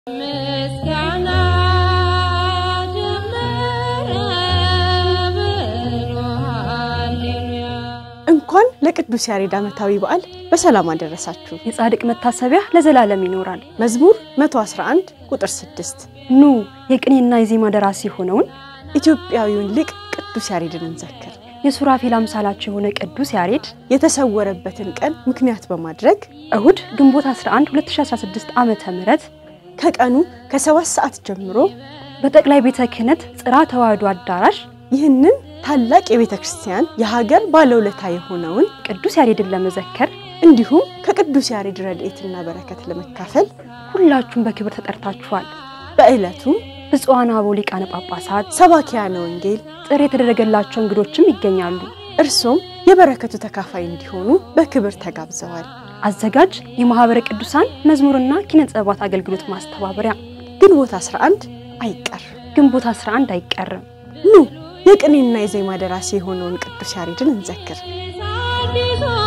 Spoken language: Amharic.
ምስጋና ጀመረ ብሎ ሃሌሉያ እንኳን ለቅዱስ ያሬድ ዓመታዊ በዓል በሰላም አደረሳችሁ። የጻድቅ መታሰቢያ ለዘላለም ይኖራል። መዝሙር 111 ቁጥር 6 ኑ የቅኔና የዜማ ደራሲ የሆነውን ኢትዮጵያዊውን ሊቅ ቅዱስ ያሬድን እንዘክር። የሱራፌል አምሳላቸው የሆነ ቅዱስ ያሬድ የተሰወረበትን ቀን ምክንያት በማድረግ እሁድ ግንቦት 11 2016 ዓመተ ምህረት ከቀኑ ከሰባት ሰዓት ጀምሮ በጠቅላይ ቤተ ክህነት ጽርሐ ተዋሕዶ አዳራሽ ይህንን ታላቅ የቤተ ክርስቲያን የሀገር ባለውለታ የሆነውን ቅዱስ ያሬድን ለመዘከር እንዲሁም ከቅዱስ ያሬድ ረድኤትና በረከት ለመካፈል ሁላችሁም በክብር ተጠርታችኋል። በዕለቱም ብፁዓን አበው ሊቃነ ጳጳሳት፣ ሰባኪያነ ወንጌል ጥሪ የተደረገላቸው እንግዶችም ይገኛሉ። እርሶም የበረከቱ ተካፋይ እንዲሆኑ በክብር ተጋብዘዋል። አዘጋጅ የማኅበረ ቅዱሳን መዝሙርና ኪነ ጥበባት አገልግሎት ማስተባበሪያ ግንቦት 11 አይቀር። ግንቦት 11 አይቀርም። ኑ የቅኔና የዜማ ደራሲ የሆነውን ቅዱስ ያሬድን እንዘክር። አዲሱ